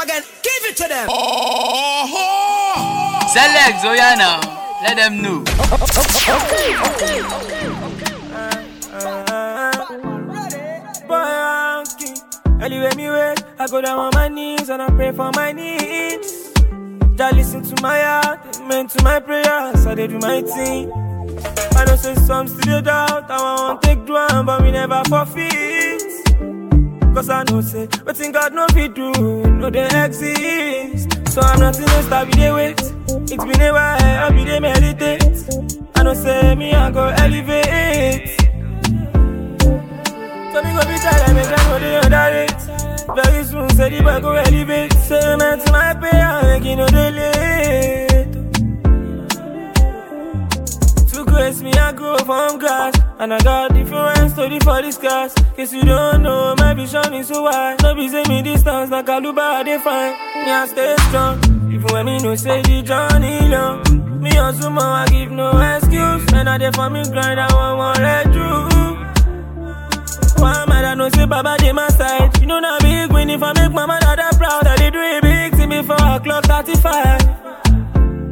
again. Give it to them. Select Zoyana. Let them know. Anyway, me wait, I go down on my knees and I pray for my needs. Just listen to my heart, amen to my prayers, I dey do my thing. I know say some still dey doubt, I want take do am, but we never forfeit. Cause I know say, wetin God no fit do, no dey exist. So I'm not in a star, we dey wait. It's been a while, I be dey meditate. I know say me I go elevate. So me go be tired, make them know they underrate. Very soon, say the boy go elevate. Say man to my prayer, make you know they late. To grace me, I grow from grass. And I got different story for this class. Case you don't know, my vision is so wide. No be say me distance, like Kaluba, I define. Me, I stay strong. Even when me no say the journey long. Me also more, I give no excuse. When I dey for me grind, I want one red through. Why mad I know say Baba dey my side You know na big win if I make my mother that proud I dey do a big thing before I clock 35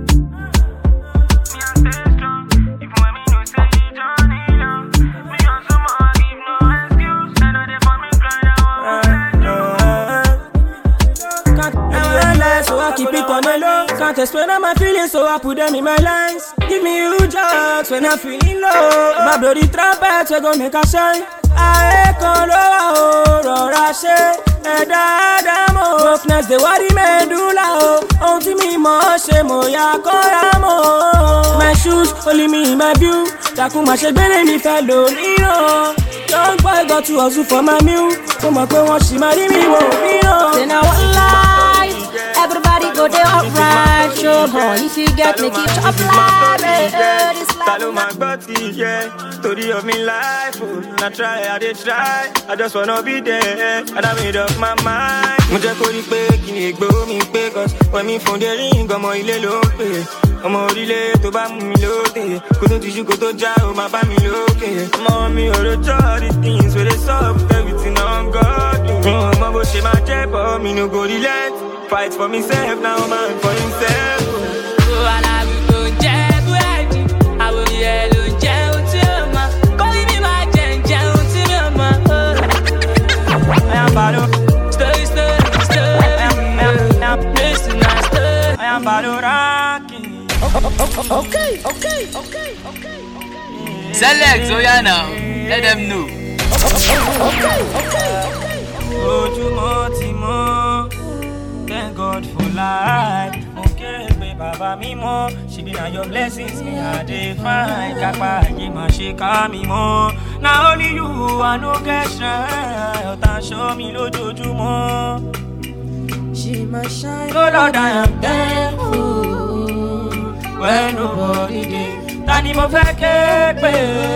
So I keep it on the low. Can't explain all my feelings, so I put them in my lines. Give me huge hugs when I'm feeling low. My bloody trumpet, we gon' make a shine. Ayé kan ló wà ó rọra ṣe ẹ̀dá ádámọ̀. Brokenness dey worry medulla o. Ohun tí mi mọ̀ ọ́ ṣe mo yà kọ́ra mọ́. My shoes only me in my view. Dàkún máa ṣe gbére mi fẹ́ lò níran. Young boy got to hustle for my meal. Mo mọ̀ pé wọ́n ṣì máa rí mi wò níran. Say now one life, everybody go there upright. Show boy, if you get me, keep chop life. eh, eh, This Ta ló life. máa gbọ́ ti yẹ? Story of me life, oh. Na try, I dey try. I just wanna be there. And I made up my mind. Mo jẹ́ kó rí pé kí ni ègbó mi pé cause when mi fún dé ring ọmọ ilé ló ń pè. Ọmọ orílẹ̀ tó bá mú mi lóde. Kó tó tijú kó tó já o máa bá mi lókè. Ọmọ mi ò rojọ́ all the things wey dey sup with everything on God. Mi ò mọ bó ṣe máa jẹ́ bọ́ mi no go relent. Fight for myself now man for himself. Alábi tó ń jẹ́ búrẹ́dì, àwòrán ẹ̀ ló ń jẹ́ ohun tí ó mọ̀. Kọ́lí mi máa jẹ ń jẹ ohun tí mi ò mọ̀. I am Bado. Story, story, story. I am, I am, I am. Listen, my story. I am Badoraki. Select Zoyana. Let them know. Ojúmọ́ ti mọ́. Thank God for life. Mo kéré pé bàbá mi mọ́. Ṣebí na your blessings me I dey find. Kápá ayé máa ṣe ká mi mọ́. Na only you I no get shine. Ọ̀tá ṣọ́ mi lójoojúmọ́. She must shine. Oh Lord, I am thankful when nobody dey. Ta ni mo fẹ́ ké pè?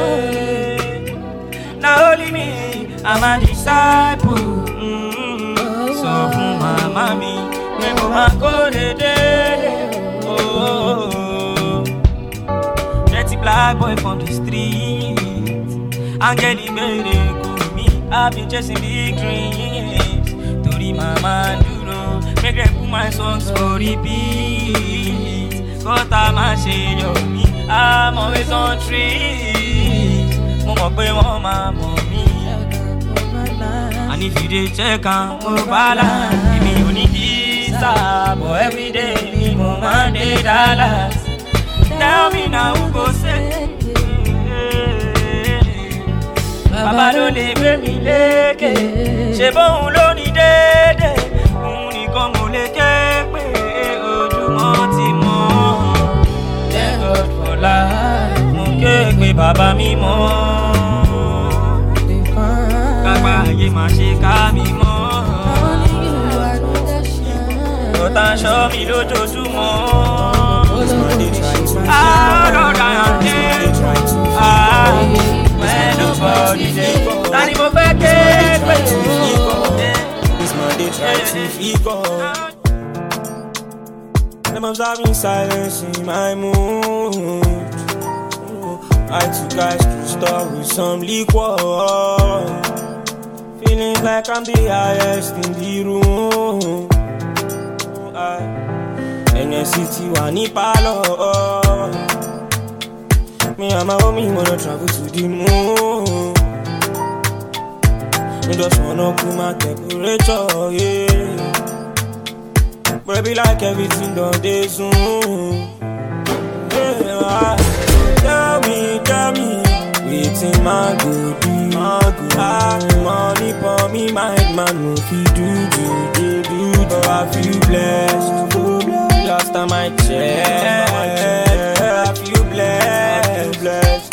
Na only me, I'm a disciple. Mm, Sọ fún màmá mi pé mo máa kó dédé. Dirty black boy from the street. Angeli gbèrè kò mí, I've been chasing big dreams. Torí màmá dúró, make dem put my songs for repeat. Kọ́tà máa ṣe yọ̀ mí, I'm always on trees. Mo mọ̀ pé wọ́n máa mọ̀ mí. And if you dey check am, mo balance. Èmi ò ní visa, but everyday ni mo máa ń dé Dallas. Tell me na who go say. Bàbá ló lè gbé mi lékè. Ṣé bóun ló ní déédé? Òun nìkan mo lè ké pé ojúmọ́ ti mọ́. Thank God for life. Mo ké pé bàbá mi mọ́. Kápá ayé máa ṣe ká mi mọ́. Ọ̀tá ń ṣọ́ mi lójoojúmọ́. Ah, Lord, I am dead. Ah, when nobody dey. Ta ni mo fẹ́ ké pé? This man dey try to figure. Them observe me silence in my mood. I took guys to store with some liquor. Feeling like I'm the highest in the room. ẹnẹsì ti wà ní pálọ̀ me and my homie wanna travel to the moon we just wanna cool my temperature yeah but it be like everything done dey soon yeah, tell me tell me wetin my go do my go ah money for me mind man no fit do do do do but I feel blessed last time I checked I feel blessed blessed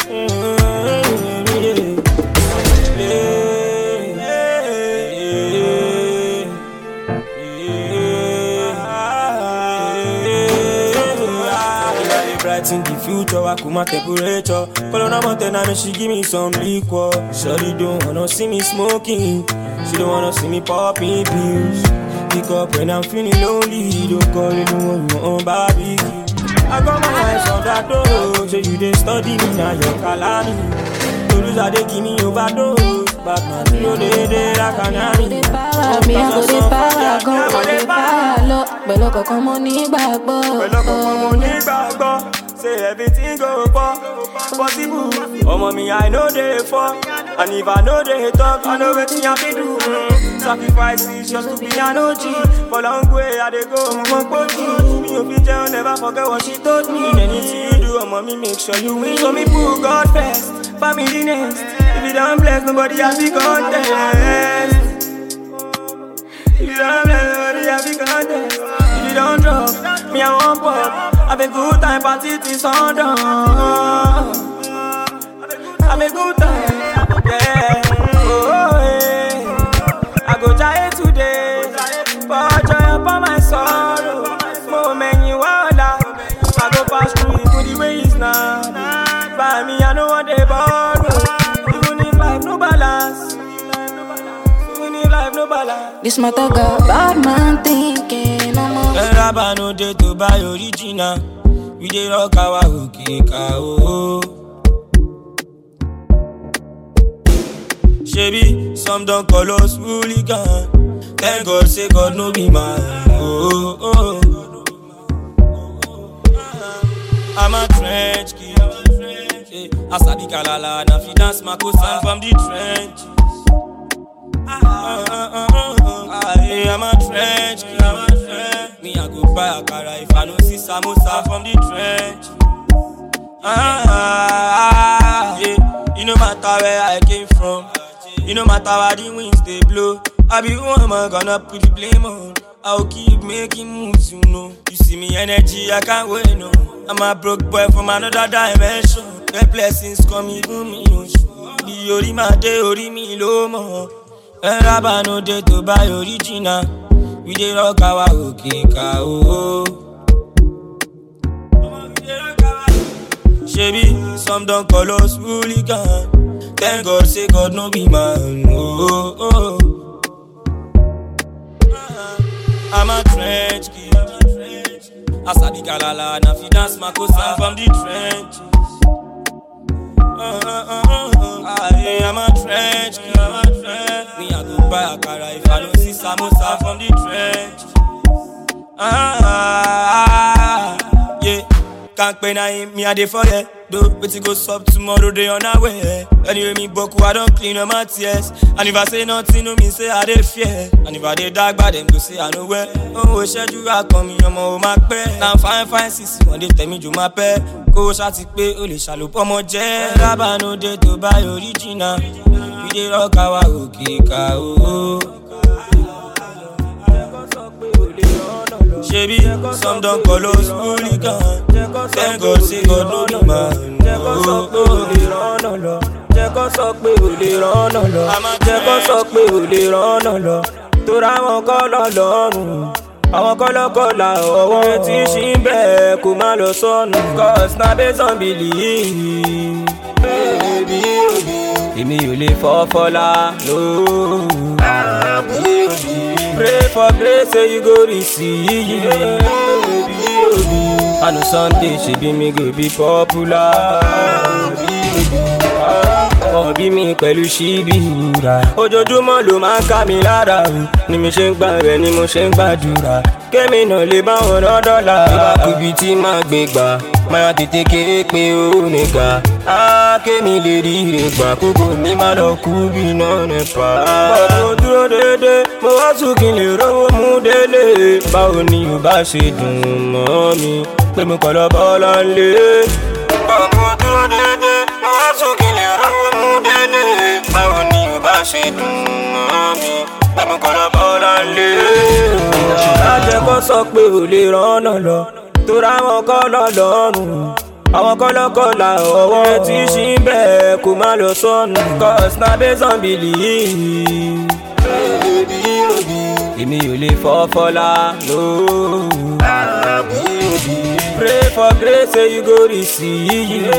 Brighten the future, I cool my temperature. Follow no mountain, and she give me some liquor. Shorty don't wanna see me smoking. She don't wanna see me popping pills. Pick up when I'm feeling lonely. Don't call it, don't want your own barbecue. I got my eyes on that door. So you dey study me now, your calamity. To lose, I dey give me overdose. But man, you dey dey like a Go nanny. dey power mi, I go dey power gan, go dey power lọ. Pẹ̀lú ọkọ̀ọ̀kan mo nígbàgbọ́. pẹ̀lú ọkọ̀ọ̀kan mo nígbàgbọ́ say everything go pọ̀ possible. ọmọ mi i no dey fall and if i no dey talk i know wetin i fit do. Mm. sacrifices just to be an OG for long way i dey go mo mọ pọ́jù. mi ò fi jẹun never forget what she told me. anything you do ọmọ mi make sure you win. so me put God first family next if you don bless nobody happy contest. If you don't bless nobody happy contest. If you don't drop, me I want pop. Have a good time, party till sundown. Have a good time, yeah. Oh, yeah. I go try it today, but joy upon my sorrow. More many wonder. I go pass through it to the ways now. By me, I know what they borrow. Even if life no balance, even if life no balance. This matter got bad man thinking. I'm a Rárá no dey to buy original. We dey rock our òkè ká o. Ṣebí some don call us hooligan. Thank God say God no be man. Oh, oh. I'm a trench kid. Eh, As I be kalala, na fi dance makosa from the trench. Ah, ah, ah, ah, ah, eh, I'm a trench kid. Me, I go buy akara if I no see samosa from the trench. Ah, ah, ah, yeah. You no matter where I came from. You no matter where the winds they blow. I be who am I gonna put the blame on? I'll keep making moves, you know. You see me energy, I can't wait, no. I'm a broke boy from another dimension. The blessings come even me, no. The ori ma de ori mi lo mo. Raba no dey to buy original. We dey rock our òkè ká o. Ṣebí some don call us hooligan. Thank God say God no be man. Oh, oh. I'm a trench kid. As I be kalala, na fi dance makosa from the trench. Uh, uh, uh, uh, uh. Aye, I'm a trench kid. Me, I go buy akara if I no see samosa from the trench. Ah, ah, ah, yeah. Can't pay na him, me I dey forget. Though, but it goes up tomorrow, they on our way. Anyway, me boku, I don't clean up my tears. And if I say nothing, no me say I dey fear. And if I dey dark, but them go say I know where. Oh, we schedule I come in, I'm on my pay. Now fine, fine, sissy, one day tell me you my pay. Kó o ṣáti pé o lè ṣàlùpọ̀ ọmọ jẹ́. Rábà no dey to buy original. We dey rock our òkè ká o. Ṣebí some don call us hooligan. Thank God say God no be man. Oh, oh. jẹ́ kó sọ pé ò lè rọ́nà lọ jẹ́ kó sọ pé ò lè rọ́nà lọ torí àwọn kọ́ lọ lọ́rùn àwọn kọ́lọ́kọ́lá ọwọ́ tí ṣì ń bẹ̀ kó má lọ sọnù cause na based on belief. Baby, èmi ò lè fọ́ fọ́lá lóòó. Pray for grace say you go receive. I know someday she be me go be popular. Wọ́n bí mi pẹ̀lú ṣíbí ìwúra. Ojoojúmọ́ ló máa ń ká mi lára o. Ni mi ṣe ń gbà rẹ̀ ni mo ṣe ń gbàdúrà. Kémi náà lè bá wọn rán dọ́là. Ìbákubí tí máa gbé gbà. Máa tètè kéré pé ó nìga. Á kémi lè rí ire gbà. Kókò mi máa lọ kú bí náà nípa. Bọ̀dọ̀ dúró dédé. Mo wá tún kí n lè rówó mú délé. Báwo ni ò bá ṣe dùn mọ́ mi? Pé mo kọ̀ lọ bọ́lá lé. Bọ̀dọ̀ dúró dédé. Mo wá tún kí n lè rówó mú délé. Báwo ni ò bá ṣe dùn mọ́ mi? Pé mo kọ̀ lọ bọ́lá lé. Lájẹ kó sọ pé ò lè rọ́nà lọ. Torí àwọn kọ́ lọ lọ́rùn. Àwọn kọ́lọ́kọ́lá ọwọ́ tí ṣì ń bẹ̀ kó má lọ sọnù. Cause na based on belief. Èmi ò lè fọ́ fọ́lá lóò. Pray for grace say you go receive.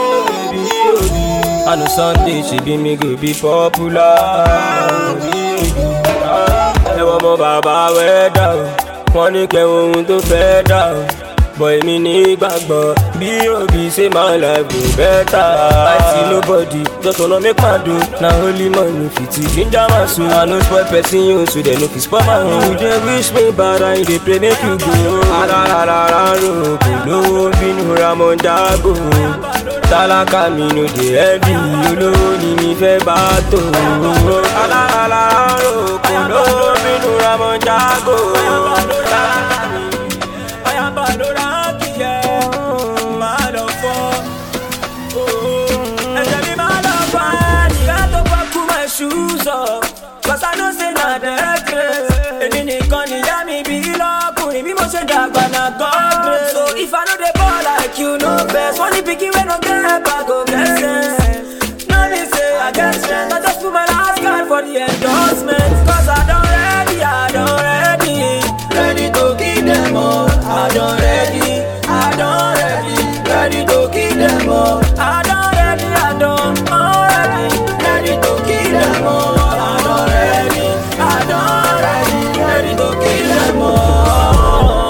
I know Sunday she be me go be popular. Ẹ wọ́n mọ bàbá wẹ́dà o, wọ́n ní kẹ́ ohun tó fẹ́ dà o. Bọ̀ èmi ní gbàgbọ́ bí òbí ṣe máa life go better. I see nobody, just wanna make my do. Na only money fit ginger my soul. I no spoil person you so dem no fit spoil my own. You dey wish me bad and you dey pray make you go. Arararara ro kò lówó bínú ramọ̀ jágò. Tálákà mi no dey heavy, olówó ni mi fẹ́ bá tò. Arararara ro kò lówó bínú ramọ̀ jágò. Tálákà mi Oya Pandora kìyẹ, máa lọ fọ́. Ẹ̀jẹ̀ mi máa lọ fọ́ ẹnìyà tó bá kú my shoes up. Cause I know say na their grace. Èmi nìkan nìyá mi bí lọ́kùnrin bí mo ṣe dàgbà na God grace. So if I no dey ball like you no vex, wọ́n ní pikin wey no get help I go get sense. No be say I get strength, I just put my last card for the endorsement. Cause I don ready, I don ready, ready to kill them all. I don ready, I don ready, ready to kill them all. I don ready, I don already, ready to kill them all. I don ready, I don ready, ready to kill them all.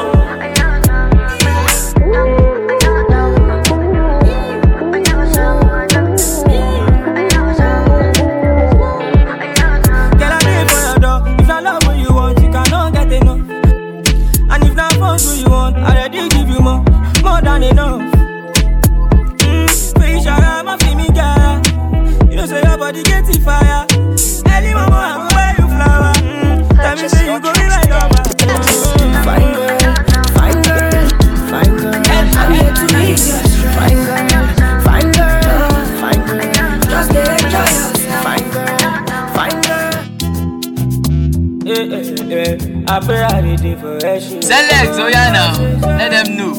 Girl, I live for your door. If I love what you want, you cannot get enough. And if not fun what you want, I already give you more, more than enough. Mm, fish around my feel me, girl. You know say your body get it fire. Early mama, I go wear you flower. Mm, tell me say you go be my lover. Fine girl, fine girl, fine girl. I'm here to meet you. Fine girl, fine girl, fine girl. Just enjoy yourself. Fine girl, fine girl. Eh, eh, eh. I pray I did it for action. Select, oh yeah now. Let them know.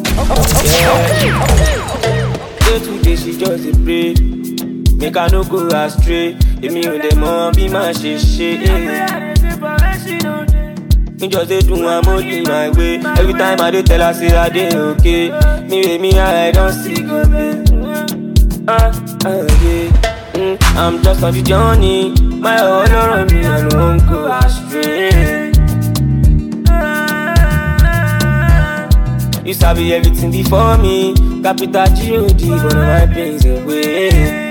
Day to day she just dey pray make I no go astray èmi ò dẹ̀ mọ bí màá ṣe ṣe. Me just dey do am only my way every time I dey tell her say I dey okay me wey me I don see go pay. Ah, ah, yeah. Mm, I'm just on the journey my ọlọ́rọ̀ mi I no wan go astray. You sabi everything before me. Capital G-O-D, but my pains away.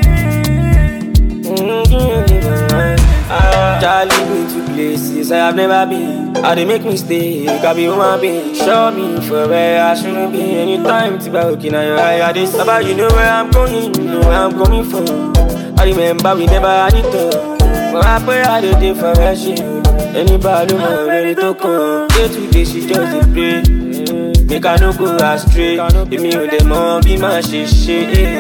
Ah, Charlie me to places I have never been. How they make me stay? Can be human being. Show me for where I shouldn't be. Anytime to be looking at your eye, I this about you know where I'm going, you know where I'm coming from. I remember we never had it all. But I pray I did it for where she. Anybody know ready to come? Day to day she just dey pray. Make I no go astray. Èmi ò dẹ̀ mọ bí màá ṣe ṣe.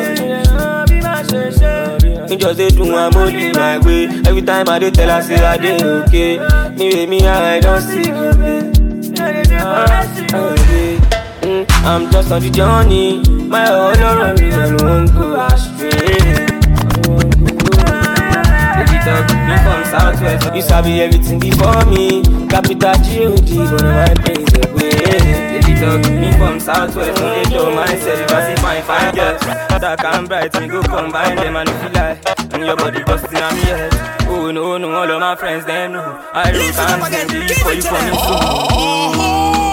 Me just dey do am only my way. Every time I dey tell her say I dey okay. Me wey me I don see go pay. Ah, ah, yeah. Mm, I'm just on the journey. My ọlọ́rọ̀ mi I no wan go astray. Baby talk me from southwest. You sabi everything before me. Capital G-O-D, but my pains away. Baby talk me from southwest. No dey show myself if I see fine fine girls. Dark and bright, me go combine them and if you like. And your body busting on me head. Oh no, no, all of my friends they know. I don't time send you for you coming soon.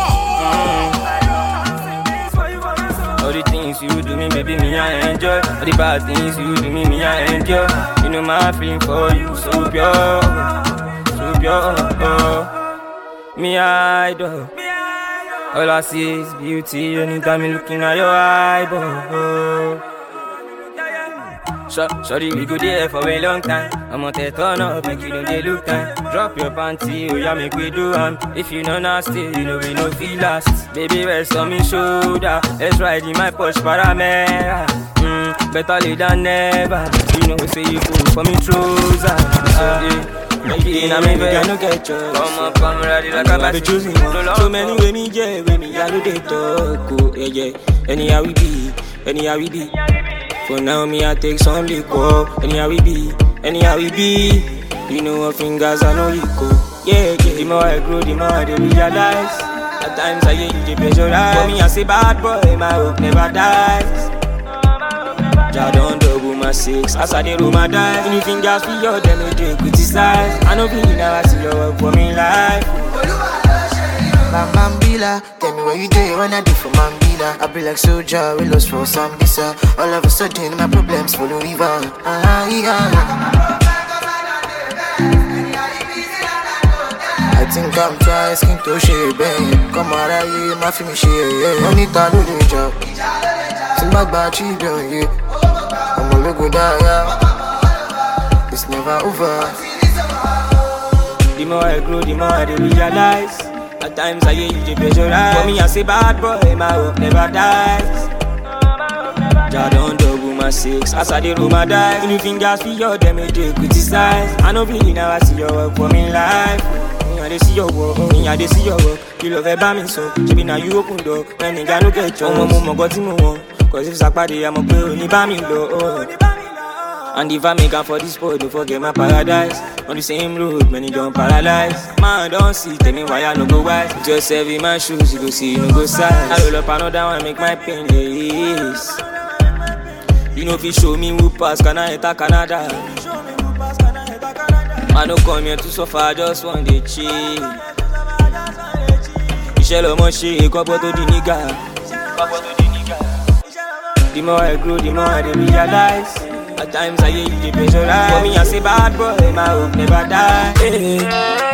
All the things you do me, baby, me I enjoy. All the bad things you do me, me I endure. You know my feeling for you so pure, so pure. Me idol. All I see is beauty anytime you looking at your eyeball. Short, shorty, we go there for a long time. I'm on the turn up, make you know they look time. Drop your panty, oh yeah, make we do am. If you know nasty, you know we no feel last. Baby, rest on me shoulder. Let's ride in my Porsche Panamera. Mm, better late than never. You know say you cool for me trouser. So yeah. Make it in a me bed, no get choice. Come up, come ready like a I be choosing one. So many way me yeah, way me I do they talk. Oh, yeah, yeah. Anyhow we be, anyhow we be. For now me I take some liquor. Anyhow we be, anyhow we be. You know what fingers I know you go. Yeah, yeah. The more I grow, the more I dey realize. At times I hear you dey pressurize. For me I say bad boy, my hope never dies. Jah don double my six as I dey roll my dice. Any fingers for your them they dey criticize. I know be now I see your work for me life. Bam Bambila, tell me what you do when I do for Mambila. I be like soldier, we lost for Sambisa. All of a sudden, my problems follow river. Ah, yeah. I think I'm trying skin to share, babe. Come out of here, my film share, yeah. Money to do the job. Think back by children, yeah. I'm a little die, yeah. It's never over. The more I grow, the more I dey realize. At times I hear you dey pressurize. For me I say bad boy, my hope never dies. Jah don double my six as I dey roll my dice. Any fingers for your them they dey criticize. I know be now I see your work for me life. Me I dey see your work, me I dey see your work. You love ẹ bá mi sọ, ṣebi na you open door. When nigga no get chance, ọmọ mo mọ̀ nǹkan tí mo wọ̀n. Cause if sàpàdé, àmọ̀ pé òní bá mi lọ. Oh. And if I make am for this boy, don't forget my paradise. On the same road, many don't paralyze. Man, don't see, tell me why I no go wise. Just serve in my shoes, you go see, you no go size. I roll up another one, make my pain less. You know if you show me who pass, can I enter Canada? I no come here to suffer, I just want to chill. Iṣẹ́ lọmọ ṣe kọ́pọ̀ tó di nígà. The more I grow, the more I dey realize. At times I hear you dey pressurize. For me, I say bad boy, my hope never die. Hey.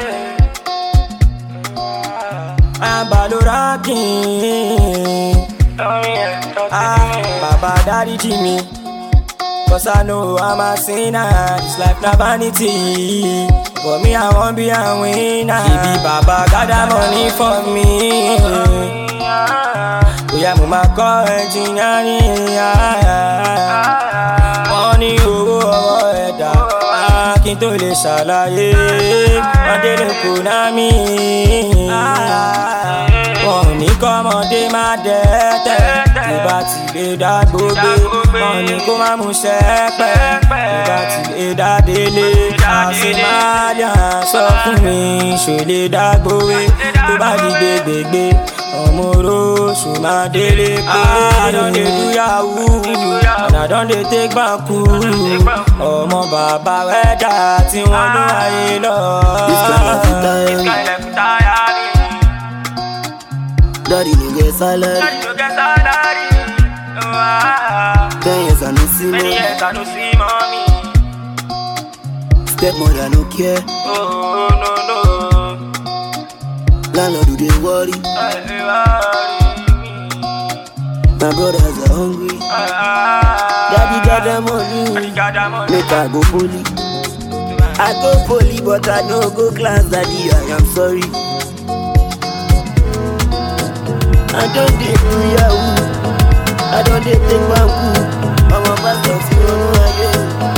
I'm Balora King. Ah, Baba Daddy Jimmy. Cause I know I'm a sinner. This life na vanity. For me, I won't be a winner. Baby, Baba gather money for me. Bóyá mo máa kọ́ engineering. Wọ́n ní owó ọwọ́ ẹ̀dá. Kí n tó lè ṣàlàyé. Adélé kò ná mi. Wọ́n ò ní kọ́mọdé má dẹ́tẹ̀. Tó bá ti lè dá gbogbo. Wọ́n ní kó má mú sẹ́pẹ̀. Tó bá ti lè dá délé. Àṣemáyà sọ fún mi. Ṣò lè dá gbowé. Tó bá di gbégbégbé. Ọmọ oróṣù máa délé pé. I don dey do yahoo. And I don dey take banku. Ọmọ bàbá wẹ́dà tí wọ́n ló ayé lọ. This kind of time, daddy no get salary. Ten years I no see money. Stepmother no care. Landlord do they worry. My brothers are hungry. Daddy got the money. Make I go poly. I go poly, but I no go class. Daddy, I am sorry. I don't dey do yahoo. I don't dey take banku. I'm a pastor tí wọ́n mú ayé.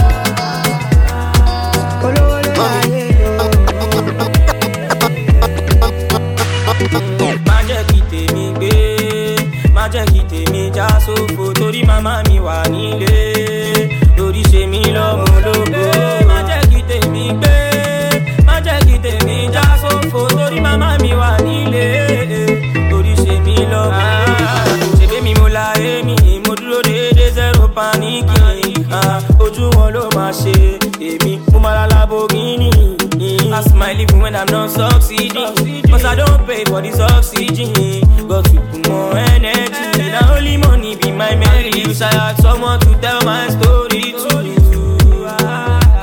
má jẹ́ kí tèmi gbé má jẹ́ kí tèmi já sófo torí màmá mi wà nílé lórí ṣe mí lọ́mọ lógo. má jẹ́ kí tèmi gbé má jẹ́ kí tèmi já sófo torí màmá mi wà nílé lórí ṣe mí lọ́mọ lógo. ṣèbí mi mo la èmi mo dúró déédé zero paniki ah, ojú wọn ló máa ṣe èmi mo máa la Lamborghini. I smile even when I'm not succeeding. Cause I don't pay for this oxygen. Got to put more energy. Now only money be my melody. Wish I had someone to tell my story to.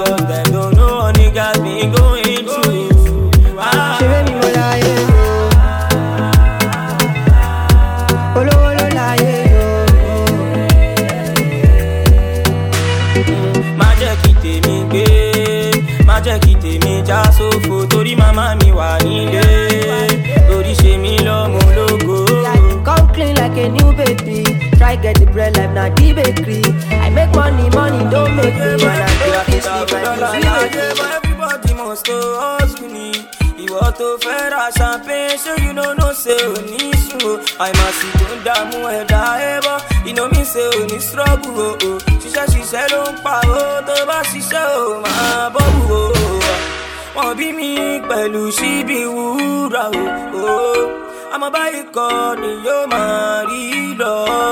bakery. I make money, money don't make me. And I don't fit sleep, I Yeah, dey but everybody must to hustle ni. Ìwọ tó fẹ́ ra champagne ṣé you no know say o ní sùn o. Àìmàsì tó ń dààmú ẹ̀dá ẹ̀bọ̀, iná mi ṣe ò ní struggle o. o. Ṣiṣẹ́ ṣiṣẹ́ ló ń pa o, tó bá ṣiṣẹ́ o máa bọ́ọ̀bù o. Wọ́n bí mi pẹ̀lú ṣíbí wúrà o. o. Àmọ́ báyìí kọ́ ni yóò máa rí lọ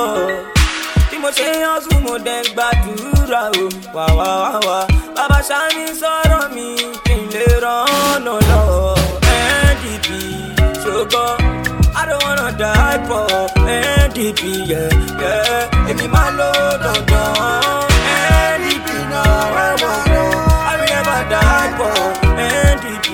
bí mo ṣe yan sùn mo dẹ̀ ń gbàdúrà o wà wá wá wá bàbá sani sọ̀rọ̀ mi kí n lè rọ́nà lọ ndp ṣùgbọ́n i don't wanna die for ndp yeah, yeah. èmi máa lo dandan ndp náà wà wọ̀ i will never die for ndp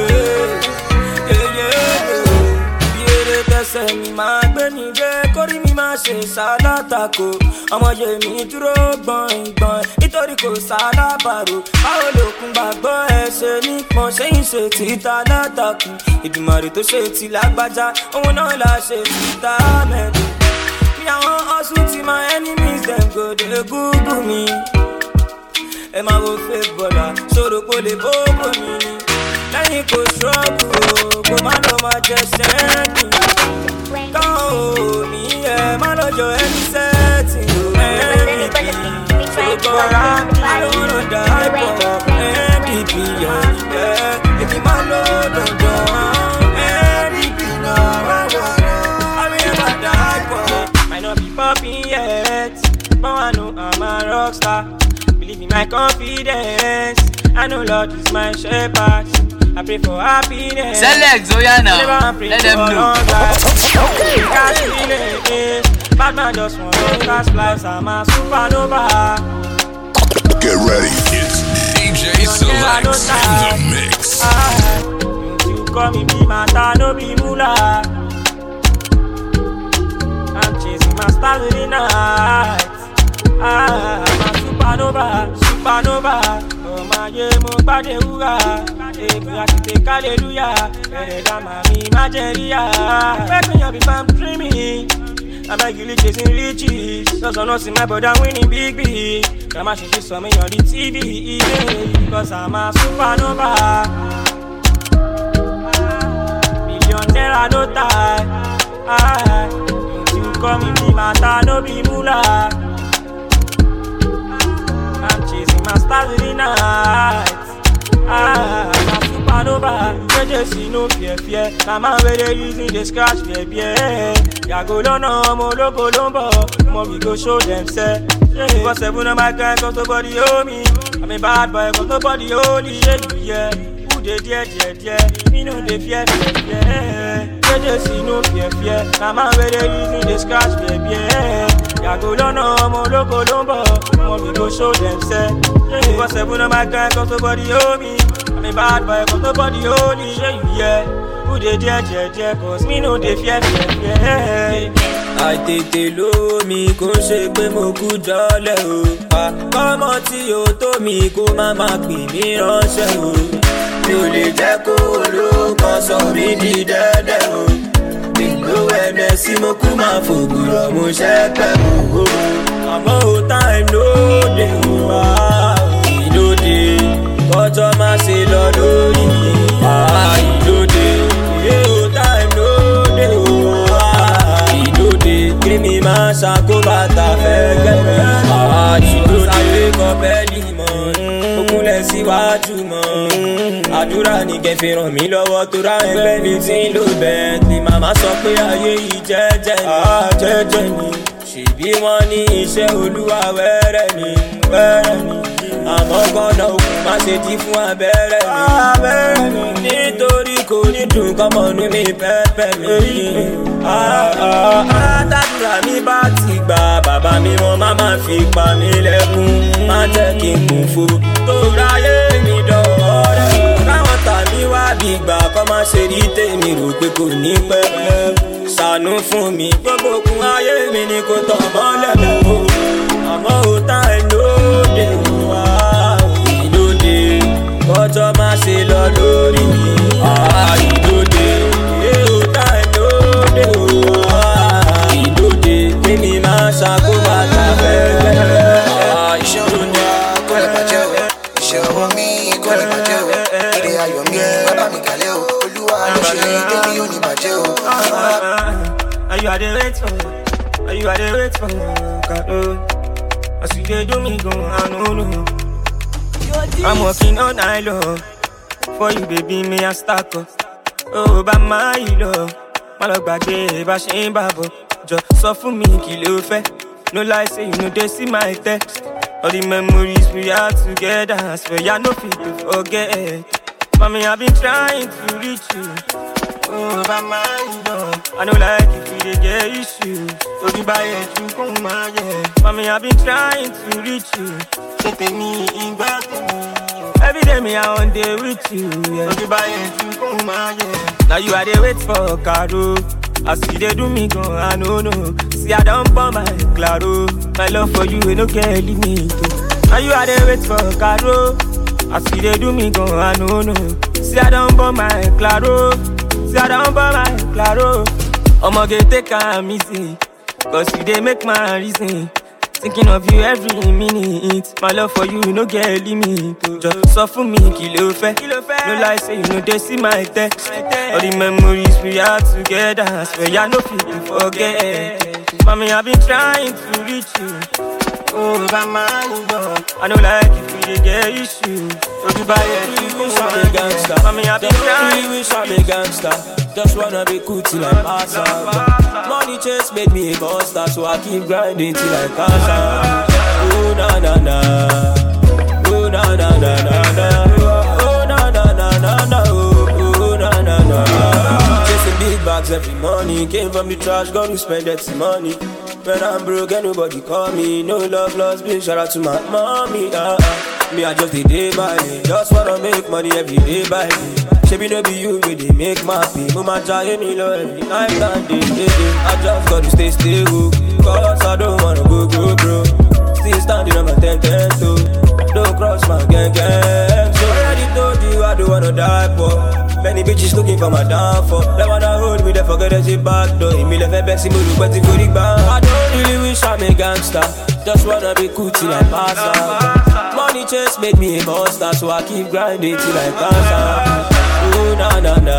yeah, yeah, yeah, yeah bí eré tẹsẹ̀ mi máa gbé mi dé kórí mi máa ṣe ṣàlátàkò ọmọ yèmí dúró gbọ̀ngbọ̀n nítorí kò sálábàrò báwo lòkun gbàgbọ́ ẹ ṣe nípọn ṣéyìn ṣe títa látàkùn ìdùmọ̀rì tó ṣe ti lágbájá òun náà la ṣe títa mẹ́rin bí àwọn hustle ti my enemies dem go dey google mi ẹ máa wo fake bọ́lá ṣòro kó lè bóbó mi ni lẹ́yìn kò ṣọ́ọ̀bù o kò má lọ máa jẹ sẹ́ẹ̀kì tán o ní ẹ má lọ́jọ́ ẹni sẹ́ẹ̀tì o ndp ṣòkò àlọ́rọ̀ dà pọ̀ ndp yẹ yẹ èmi má lọ dandan ndp náà wà wọ̀ àmì ẹ̀ má dà pọ̀. Might not be popping yet, but I know I'm a rock star. Believe in my confidence. I know Lord is my shepherd. I pray for happiness. Select Zoya now. Never pray Let them for know. long life. Cash feeling. Bad man just want to cast lives. I'm a supernova. Get ready. It's DJ Select in the mix. Ah, don't you call me be matter, no be moolah. I'm chasing my stars in the night. Ah, I'm a supernova, supernova. Ọmọ ayé mo gbádé wúrà. Èmi àti tèké hallelujah. Bẹ̀rẹ̀ dá màmí má jẹ́ ríyà. Wake me up if I'm dreaming. I'm regularly chasing riches. Just wanna see my brother winning big big. Grandma she she saw me on the TV. Because I'm a supernova. Millionaire no tie. Ah, don't you call me be matter, no be moolah. I'm chasing my stars in the night. Ah, I'm a supernova. JJC no fear fear. Na man wey dey use me dey scratch fear fear. Yàgò lọ́nà ọmọ ológo ló ń bọ̀. Mo we go show dem sẹ́. Because seven of my kind cause nobody owe me. I'm a bad boy cause nobody holy. Yeah, yeah. Who dey there, there, there? Me no dey fear fear fear. JJC no fear fear. Na man wey dey use me dey scratch fear fear. Yàgò lọ́nà ọmọ ológo ló ń bọ̀. Mo we go show dem sẹ́. Because seven of my kind cause nobody owe me. I'm a bad boy cause nobody holy. Yeah, yeah. Who dey there, there, there? Cause me no dey fear fear fear. àìtètè lówó mi kò ń ṣe pé mo kú jọlẹ̀ o. àkọ́mọ tí o tó mi kó má má pè mí ránṣẹ́ o. mi ò lè jẹ́ kó olóko sọ mí di dẹ́dẹ́ o. ìlú ẹ̀mẹ́ sí mo kú máa fògùrọ̀ mo ṣẹ́ pẹ́ o. àmọ́ o time lóde o wá ìlóde kọjọ́ má ṣe lọ lórí mi. ìlóde yé o time lóde o wá ìlóde kíni máa ṣàkóbá ta fẹ́ gbẹ̀mí. ìlóde ayé kọ bẹ́ẹ̀lì mọ́ okunlẹ̀ síwájú mọ́. àdúrà ní kẹfì ràn mí lọ́wọ́ tó ra ẹgbẹ́ mi tí ń lò bẹ́ẹ̀ ni màmá sọ pé ayé yìí jẹ́jẹ́ ni. jẹ́jẹ́ ni ṣèbí wọ́n ní iṣẹ́ olúwa wẹ́rẹ́ ni wẹ́rẹ́ ni àmọ́ gbọ́dọ̀ òkun má ṣe dí fún abẹ́rẹ́ mi. abẹ́rẹ́ mi nítorí kò ní dùn kọ́mọnú mi pẹ́pẹ́ mi. àtàdúrà mi bá ti gbà bàbá mi wọn má má fi pa mí lẹ́kún má jẹ́ kí n kún fo tó ráyé mi dọ̀wọ́ rẹ̀. káwọn tà mí wá bí gbà kọ́ má ṣe rí tèmi rò pé kò ní pẹ́ ṣàánú fún mi gbogbo kun ayé mi ni kò tọ̀ mọ́lẹ̀ mọ́ o àmọ́ ò tá ẹ̀ lóde wá ìlóde kọjọ́ má ṣe lọ lórí mi ìlóde ò tá ẹ̀ lóde wá ìlóde kémi má ṣàkóbá tàbẹ́ gbẹ́ o. Are you are the wait for? Are you are the wait for? God, As you dey do me go, I no know. I'm working all night long for you, baby. Me I stack up. Oh, bá máa yí lọ, má lọ gbàgbé bá ṣe ń bà bọ̀. Jọ sọ fún mi kí ló fẹ́. No lie say you no dey see my text. All the memories we had together, I swear I no fit to forget. Mommy, I've been trying to reach you. Oh, bá máa yí lọ. I no like if we dey get issues. Ojú bá yẹ ju kó máa yẹ. Mommy, I've been trying to reach you. Tètè ní ìgbà tèmi. Every day me I want day with you. Yeah. Ojú bá yẹ ju kó máa yẹ. Now you are dey wait for Caro. As you dey do me gan, I no know. See I don burn my claro. My love for you, e no get limit. oh. Now you are dey wait for Caro. As you dey do me gan, I no know. See I don burn my claro. See I don burn my claro. Omoge take am easy, cause you dey make my reason. Thinking of you every minute. My love for you no get limit. oh. Just sọ fún mi kí ló fẹ́. No lie say you no dey see my text. All the memories we had together. I swear I no fit to forget. Mommy, I've been trying to reach you. Oh, bá máa ń yọ. I no like if we dey get issues. Ojú bá yẹ kí kó wish I'm máa a gangster. Mommy, I've been Don't trying. really wish I'm a gangster. Just wanna be cool till I pass out. Money chase made me a monster, so I keep grinding till I cash out. Oh na na na, oh na na na na na, oh na na na na na, oh oh, na na na. Chasing big bags every morning, came from the trash, got to spend that money. When I'm broke, ain't nobody call me. No love lost, big shout out to my mommy. Uh, uh. Me, I just the day by day. Just wanna make money every day by day. Shebi no be you, we dey make my pay. Mama try me low every night and day. day, day. I just gotta stay stable. Cause I don't wanna go, go, bro. Still standing on my 10, 10 toe. Don't cross my gang, gang. So I already told you I don't wanna die, for. Many bitches looking for my downfall. They wanna hold me, they forget there's a back door. Me left a best, me look better for the band. I don't really wish I'm a gangster. Just wanna be cool till I pass out. Money chase made me a monster, so I keep grinding till I pass out. Oh na na na,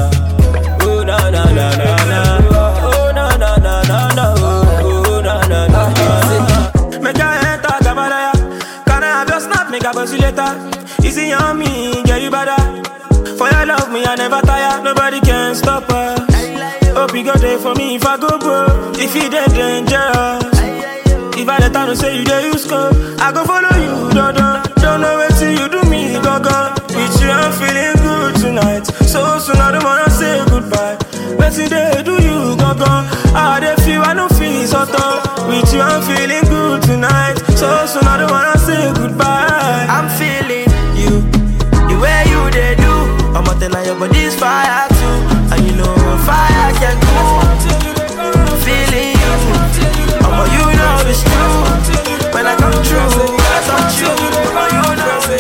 oh na na na na na, oh na na na na na, oh oh, na na na na. Make I enter Gabalaya. Can I have your snap? Make I buzz you later. Easy on me, get you better. For your love, me I never tire. Nobody can stop us. Hope you go there for me if I go bro. If you dead dangerous. If I let her say you there, you score. I go follow you, don't Don't know what you do me, go go. With you, I'm feeling good tonight. So soon I don't wanna say goodbye. But today, do you go go? I dey feel I no feel so tough. With you, I'm feeling good tonight. So soon I don't wanna say goodbye. I'm feeling you, the way you they do. I'm a tell your body's fire too, and you know fire can go. Feeling you, I'm a you know it's true. When I come true, I touch you, I'm you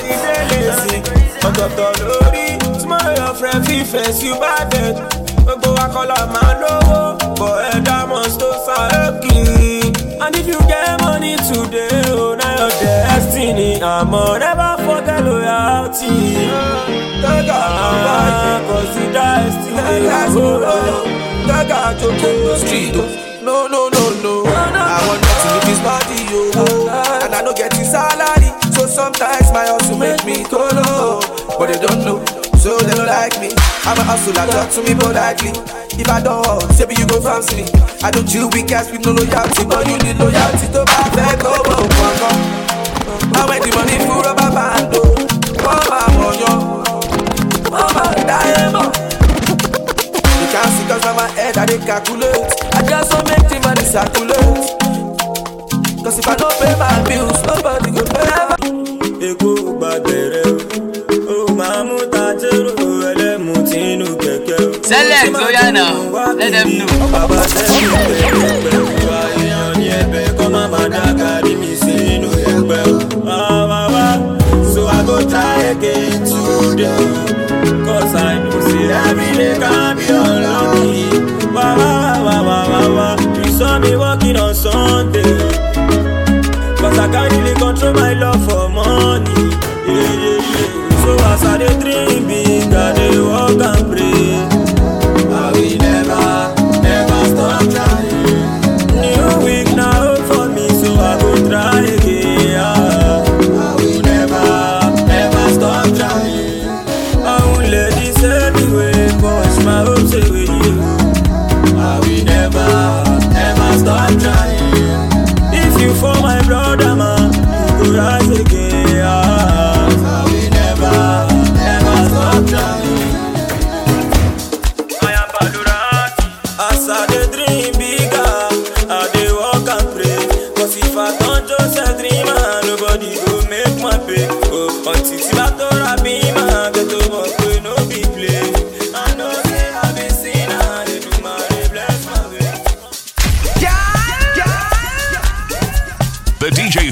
know. ọ̀tọ̀ọ̀tọ̀ lórí tomorrow your friend fit face you bad dead gbogbo akọlọ máa lówó bọ̀ ẹ̀dá must to sàókì. and if you get money today o na your destiny àmọ́ never forget loyalty. Gaga consider destiny. Gaga Joko Street. oh. No, no, no, no. I want nothing with this body, yo. And I don't get his salary. So sometimes my hustle make me go low. But they don't know, so they don't like me. I'm a hustler, talk to me politely. If I don't hustle, say me you go fancy me. I don't chill with guys with no loyalty, but you need loyalty to buy fair go. oh, oh, oh. I went the money for a band, oh. Mama, moyo. Mama, diamond. You can't see cause now my head I dey calculate I just want make the money circulate Cause if I don't pay my bills Nobody go pay Èkó gbàgbẹ̀rẹ̀ o, ó máa mú tajero ẹlẹ́mu tínú kẹ̀kẹ́ o. Select, Oya now, let them know. Bàbá sẹ́yìn pẹ̀lú pẹ̀lú èèyàn ní ẹ̀bẹ̀ kọ́ máa máa dákàrí mi sínú ẹgbẹ́ o. Wá wá so I go try again today o. Cause I know say every day can be unlucky. Wá wá wá wá wá wá you saw me working on Sunday o. Cause I can't really control my love for money. Yeah, yeah, yeah. So as I dey dream big, I dey work and pray. I will never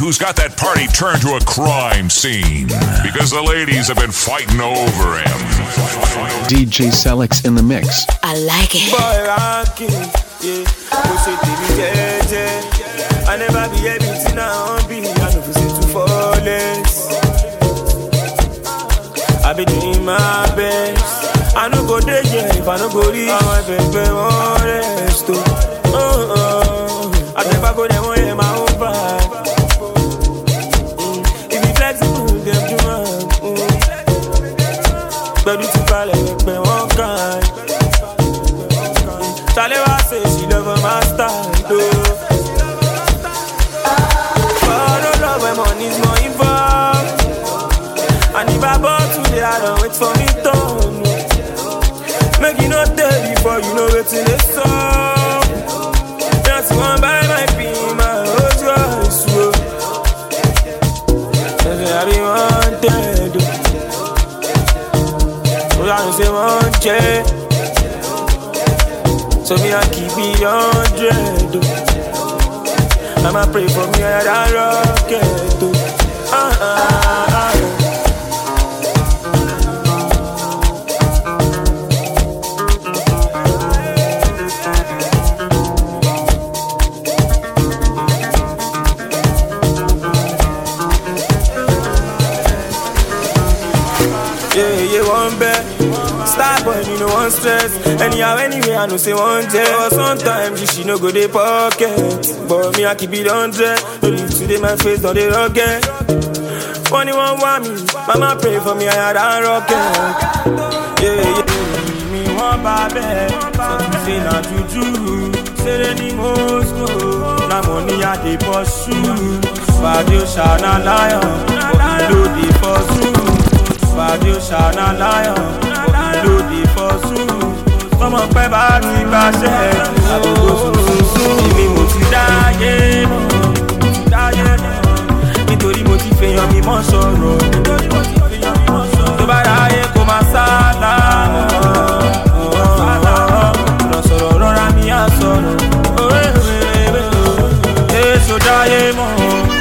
who's got that party turned to a crime scene because the ladies have been fighting over him. DJ Selix in the mix. I like it. Boy, rocking, yeah. Mo ṣe tèmi jẹ́jẹ́. I never be everything I wan be. I no go say too flawless. I be doing my best. I no go dey here if I no go reach. Àwọn ẹgbẹ̀gbẹ̀ wọn rest o. Oh, oh. Àtẹ̀bá kò dẹ̀ wọ́n yẹ máa ń bá. If you flexible, dem do am. Pẹ̀lú ti balẹ̀ ẹgbẹ̀ wọn kàn. Talewa say she love her master, though. But no love when money's more involved. And if I bought today, I don't wait for me done. Make you not tell before you know wetin dey sup. Just one buy my pin, my whole choice, whoa. Say I be wanted, oh. Oh, I don't say one check. So me I keep it hundred. oh. I'ma pray for me I that rocket. oh. Ah, ah, ah. Yeah, yeah, one bet. Star boy, you know one stress. Anyhow, anyway, I know say one day. But sometimes you she no go dey pocket. But me, I keep it hundred. No leave today, my face on the rocket. Funny one want me, mama pray for me, I had a rocket. Yeah, yeah. Me one babe, so to say na juju. Say any most na money I dey pursue. Fadio shana lion, but you know dey pursue. Fadio shana lion, but you know dey pursue. Tọmọ pẹ́ bá ti gbàṣẹ, àbúrò sùnsùn. Èmi mo ti dáyé mọ́, mo ti dáyé mọ́. Nítorí mo ti fèèyàn mi mọ́ sọ̀rọ̀. Nítorí mo ti fèèyàn mi mọ́ sọ̀rọ̀. Tó bá ráyè kó máa sálà mọ́. Ọ̀rọ̀ sọ̀rọ̀ rọra mi á sọ̀rọ̀. Èso dáyé mọ́.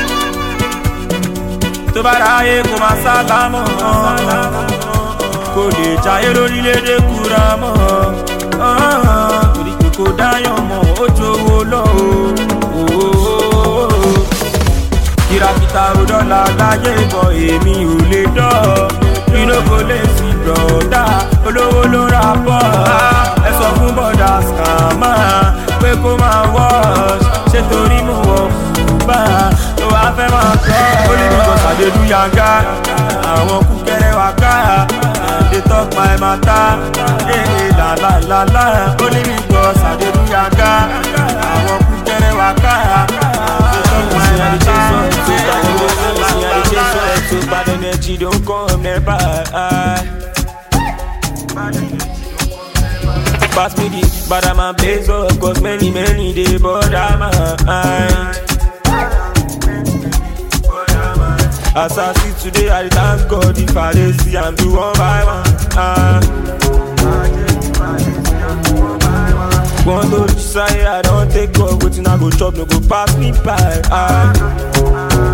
Tó bá ráyè kó máa sálà mọ́. Kò lè jayé lórílẹ̀‐èdè kúra mọ́. Torí pé kò dáyàn mọ́, ó jowó lọ o kìràkìtà òdọ́là láyé bọ̀ èmi ò lè dọ́ inú kò lè sí bọ̀dá olówó ló ra bọ̀ ẹ sọ fún bọ̀dá skàmà pé kó máa wọ́ọ̀ṣ ṣé torí mo wọ̀ bá tó wá fẹ́ máa tọ́ ó lè bí kọ́sà dé lu yanga àwọn kúkẹ́rẹ́ wá ká dey talk my matter ee làlàlàlà ó lè bí kọ́sà dé lu yanga àwọn kúkẹ́rẹ́ wá ká Bad energy don't come nearby. Pass me the but I'm a blaze up Cause many, many they bother my mind As I see today, I thank God if I dey see I'm do one by one ah. Want to decide I don't take God Wetin I go chop no go pass me by ah.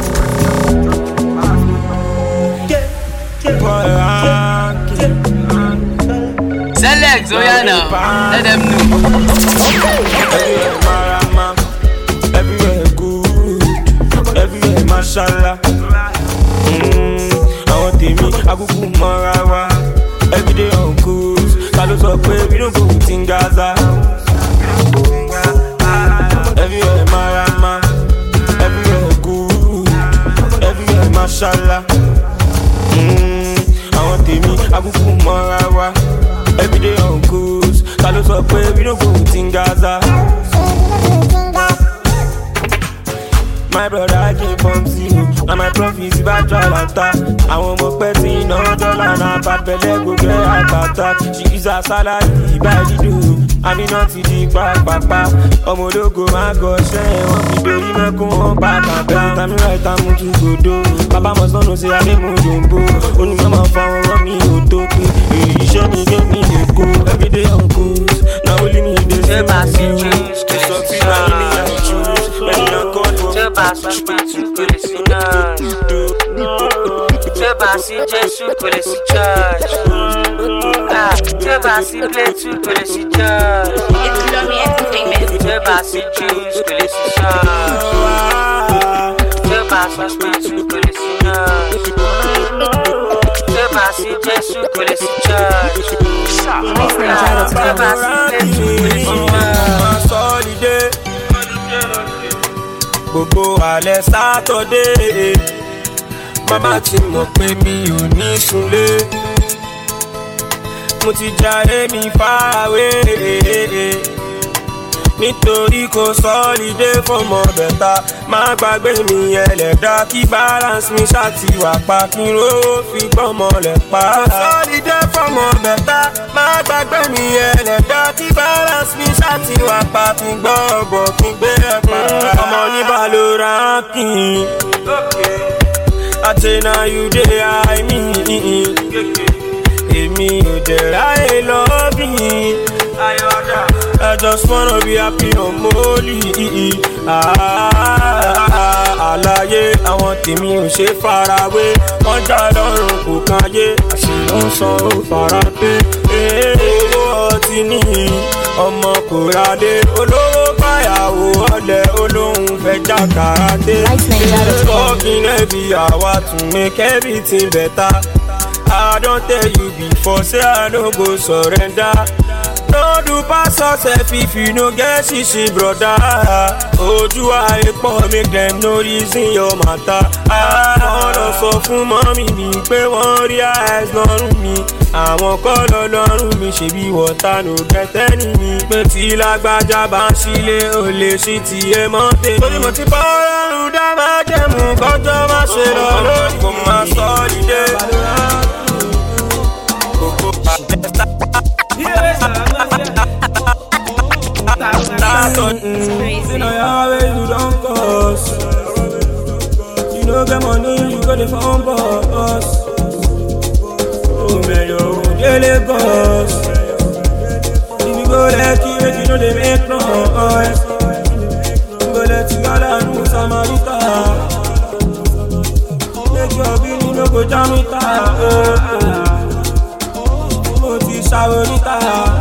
Select, oh yeah now. Let them know. Everywhere marama, everywhere good, everywhere mashallah. Mm, àwọn tèmi akúkú mọ́ra wa, everyday on cruise. Ta ló sọ pé we no go within Gaza? Everywhere marama, everywhere good, everywhere mashallah. Mm, àwọn tèmi akúkú mọ́ra wa, everyday on cruise. Ta ló sọ pé we no go within Gaza? My brother came from zero And my profit bá jọ àlàntà Àwọn ọmọ pẹ́ tí iná dọ́là náà bá bẹ̀lẹ̀ gbogbo àgbàtà She use her salary ìbá dídò Àmì náà ti di pápápá Ọmọ ológo máa gọṣẹ́ Wọ́n fi dorí mẹ́kún wọn bá kàkà Tàmí ra ìta mú tún gbòdo Bàbá mọ̀ sọ́nù sí adé mú dòǹbò Onímọ̀ máa fa ọ̀rọ̀ mi ò tó pé Èyí iṣẹ́ mi gé mi lè kó Everyday on cruise Náà ó lé mi dé sí Ṣé bá sí juice, Sọ sí náà ní mi àìjú Mẹ́rin náà kọ́ ni wọ́n fi bá sọ pé tù kò lè sí náà. tí ó bá sí jésù kò lè sí church. Ah, tí ó bá sí plẹ̀tù kò lè sí church. tí ó bá sí juice kò lè sí church. tí ó bá sọ pé tù kò lè sí náà. tí ó bá sí jésù kò lè sí church. Ah, tí ó bá sí plẹ̀tù kò lè sí church. sọ́lidé gbogbo alẹ́ sátọ́dé mama ti mọ̀ pé mi ò ní sunlé mo ti jayé mi fáwé nítorí kò sọ́lidé fọmọ bẹ̀ta má gbàgbé mi ẹlẹ́dá kí balance mi ṣáàtì wà pa kí n rówó fi gbọ́mọ lẹ̀ pa. sọ́lidé fọmọ bẹ̀ta má gbàgbé mi ẹlẹ́dá kí balance mi ṣáàtì wà pa kí n gbọ́ ọ̀bọ̀ kí n gbé ẹ̀ pa. ọmọ ní balora kì í. àtẹnà you dey high me. èmi ò dẹ̀ ráyè lọ́bì. ayọ̀dà. I just wanna be happy on Molly. Àlàyé àwọn tèmi ò ṣe farawé. Wọ́n já lọ́rùn kò káyé. Àṣìlò ń san ó fara pé. Owó ọtí ní ọmọ kò rádé. Olówó báyàwó ọ̀lẹ̀ olóhùn fẹ́ já karate. Talking heavy, àwa tún make everything better. I don tell you before, say I no go surrender. no do pass yourself if you no get shishi broda ojú ayé pọ̀ make dem no reason your matter. wọ́n lọ sọ fún mọ́mí mi pé wọ́n rí eyes lọ́rùn mi àwọn kọ́ lọ lọ́rùn mi ṣèbí wọ́tá no gẹ́tẹ́ ní mi pé tí lágbájá bá ń sílé ò lè ṣí tiẹ̀ mọ́ tèmi. torí mo ti bọ́ ọlọ́run dá máa jẹ̀mú kọjọ́ má ṣe lọ lórí kò máa sọ ọ́ dìde. Kókó pàtẹ́sà. Start on You know your way you don't cost You know get money you go the phone boss Oh man you go dey Lagos If you go Lekki make you know they make noise You go let you go down to Samarita Make your bini no go jam it Mo ti ṣàwọ̀ níta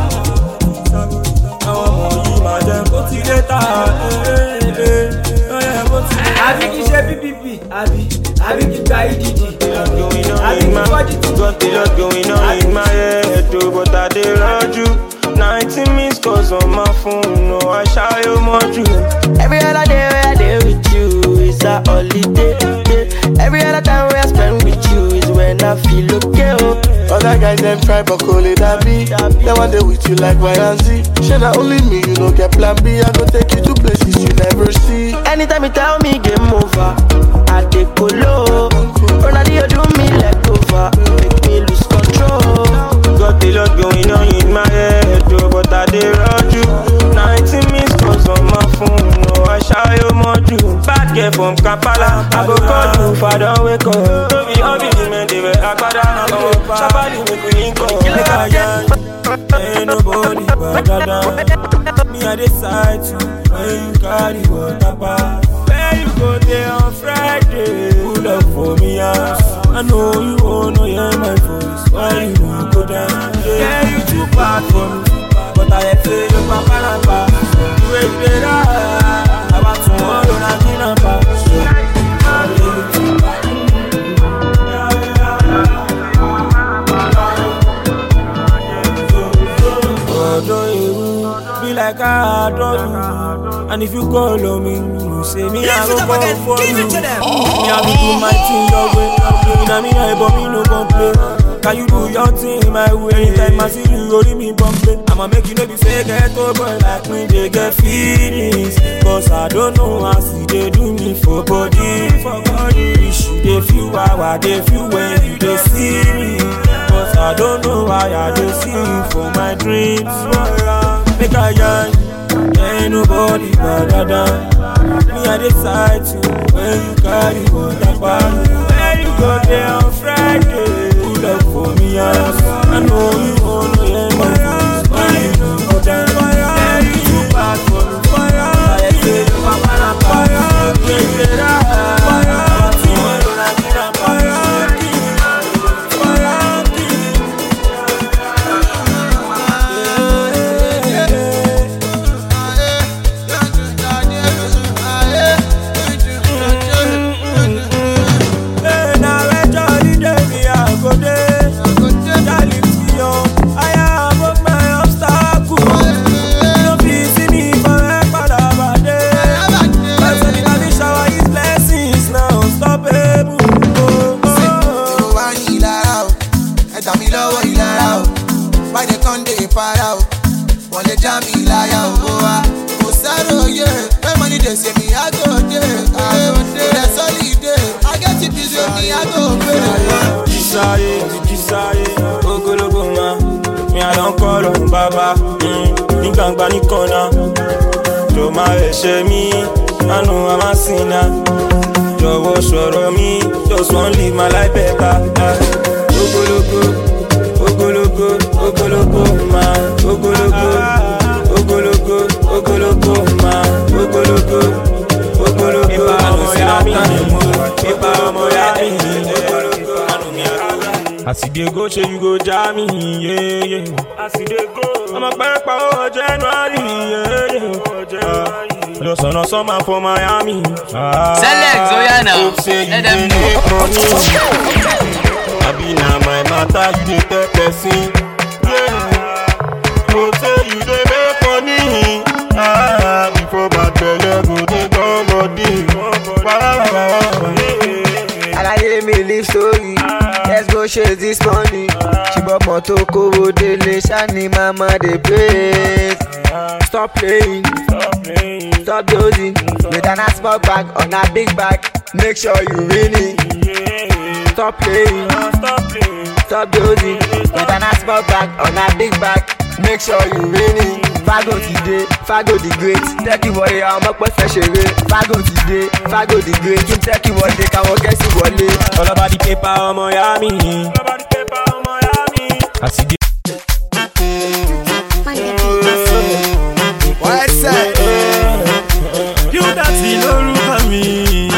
àwọn ọmọ yìí máa jẹ kó ti dé ta lọ́yẹ̀ kó ti dé ta. àbí kì í ṣe ppp àbí àbí kì í gba ìdìdì àbí kì í fọ́jú tó. Got the lot going on in my head, oh, but I dey raju. 19 missed calls on my phone, no, I shy you more Every other day where I dey with you is a holiday. Every other time where I spend with you is when I feel okay. Oh. Other guys them try but call it a B. They want they with you like Y and Z. Shey na only me you no get plan B. I go take you to places you never see. Anytime you tell me game over, I take go low. Ronaldinho do me leg over, make me lose control. Got the lot going on in my head, oh, but I dey raju. 19 missed calls on my phone, no, I shy you more Bad girl from Kampala, I go call you if I don't wake up. No be all be men, they wear agbada. Oh, Shabali make we link up. Make I yarn. Ain't nobody but Dada. Me I decide to when you carry water pass. Where you go there on Friday? Pull up for me house. I know you wanna hear my voice. Why you won't go down? Yeah, you too bad for me. But I had say you papa na pa. You ain't better. About tomorrow na dinner pa. Ọ̀dọ́ irú be like I adore you. And if you call on me, you say me I go call for you. Me I be do my thing your way. Inna me I but me no complain. Can you do your thing my way? Anytime I see you, only me bump it. I'ma make you know be say get over like me they get feelings. Cause I don't know how see they do me for body, for body. Wish you they feel how I they feel when you they see me. Cause I don't know why I they see you for my dreams. Make a yarn, ain't nobody but Dada. Me I decide to when you carry water bag. Where you go there on Friday? Pull up for me house. I know you wanna hear my voice. Why you no go down? Yeah, you too bad for me. I say you papa na fire. sáyé mo ti jí sáyé ogologo ma mi àlọ́ ń kọ́ lọ́run bàbá mm, ní gbangba ní kọ́nà tó máa ẹ̀ṣẹ̀ mi àánú àmásìnà jọ̀wọ́ sọ̀rọ̀ mi just wan live my life better. ah. ogologo ogologo ogologo ma ogologo ogologo ogologo ma ogologo ogologo ipa ọmọ ya mi ipa ọmọ ya mi ogologo àánú mi àrùn. As you dey go, say you go jam me, yeah, yeah. As you dey go, ọmọ pẹ́pẹ́ owó January, yeah, yeah. Just on a summer for Miami. Ah, Select, Oya now. Hope say you Let dey them know. make money. Abi na my matter you dey tell person. Yeah. Hope say you dey make money. Ah, before bad belle go dey come body. Alaye mi live story. Let's go chase this money. Ṣùgbọ́n mọ́tò kówó délé ṣáni mama dey praise. Stop playing, stop dozing. With an small bag on a big bag, make sure you win it. Stop playing, stop dozing. With an small bag on a big bag, make sure you win it. Fago ti dé, Fago the great. Tẹ́kì wọlé àwọn ọmọ pẹ́ fẹ́ ṣeré. Fago ti dé, Fago the great. Kí n tẹ́kì wọlé káwọn gẹ̀ẹ́sì wọlé. All about the paper ọmọ ya mi. As you dey Why say? You dati lórúkọ mi.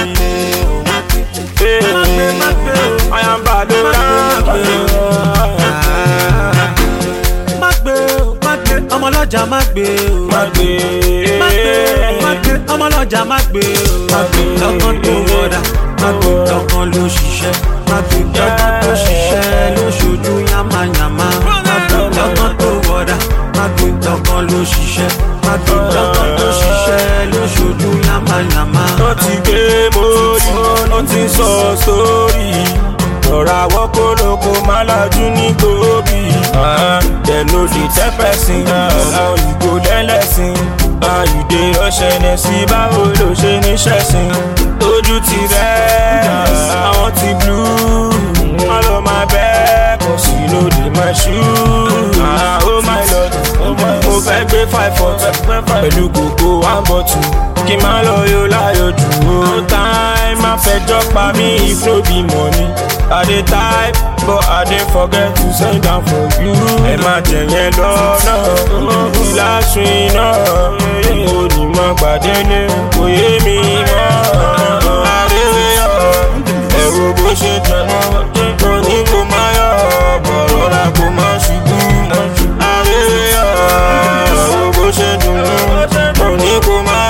Magbe magbe o. Ayamba ló rán Magbe o, magbe, ọmọlọ́jà magbe o. Magbe. Magbe, magbe, ọmọlọ́jà magbe o. Magbe. Lọ́kàn tó wọ̀dà, magbe, lọ́kàn ló ṣiṣẹ́. Magbe, lọ́kàn tó ṣiṣẹ́ ló ṣojú yamayama. Magbe, lọ́kàn tó wọ̀dà, magbe, lọ́kàn ló ṣiṣẹ́. Magbe, lọ́kàn tó ṣiṣẹ́ ló ṣojú yamayama. Ó ti gbé mórí, ó ti sọ sórí. Lọ́ra àwọn kólókó máa lajú ní gbòógì. Dem no dey tell person, ọmọ ìgò lẹ́lẹ́sìn. Àyùdé ọ̀ṣẹ̀nẹ̀ sí báwo ló ṣe ní ṣẹ̀sìn. Ojú ti rẹ̀, àwọn ti blú. Wọ́n lọ máa bẹ́, kò sí lóde máa ṣú. Ah, Oh my lord, mo fẹ́ gbé five foot pẹ̀lú kòkó one bottle. Kí n má lọ yóò láyò jù ó. Time má fẹjọ́ pa mí if no be money. I dey type but I dey forget to send am for you. Ẹ má jẹ yẹn lọ́nà, ìlàsùn iná. Mo ní mọ gbàdélé, kò yé mi mọ́. Àríwé yọ, ẹ̀rù bó ṣe tẹ̀ wọ́n. Mo ní kó má yọ, bọ̀rọ̀ ra kó má ṣubú. Àríwé yọ, ẹ̀rù bó ṣe dùn ún. Mo ní kó má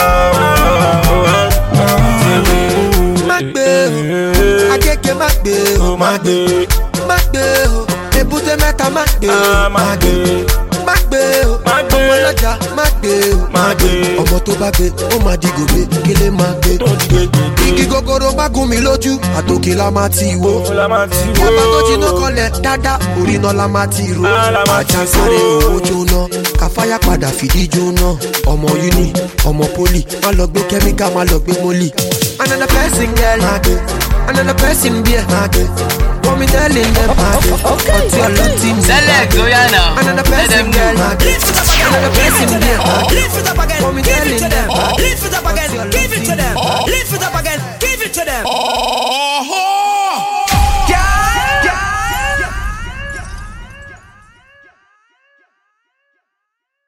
yọ. Má gbé o, agége má gbé o, Má gbé, má gbé o, èbúté mẹ́ta má gbé ah, o, má gbé, má gbé o, má gbé. ọmọ ọlọ́jà má gbé o, má gbé. ọmọ tó bá gbé ó máa di gòbé kílé má gbé. Tó di gbégbé. igi gogoro má gún mi lójú àtòkè la máa ti wo. Ó la máa ti wó. Bàbá tó jiná kọlẹ̀ dáadáa, orí iná la máa ti ro. Ah, la máa ti Ajá sáré ro. owó jóná, káfáyà padà fìdí jóná. Ọmọ uni, ọmọ poli, má lọ gbé kẹ́míkà, má lọ gbé mólì. Another person girl, má gbé. Another person beer, má gbé. Wọ́n mi tẹ́lẹ̀ ní má gbé. Ọtí ọlọ́tí mi má Select, gbé. Oya now. Another Let them person girl, know. má gbé. Another person beer, má gbé. Wọ́n mi tẹ́lẹ̀ ní má gbé. Ọtí ọlọ́tí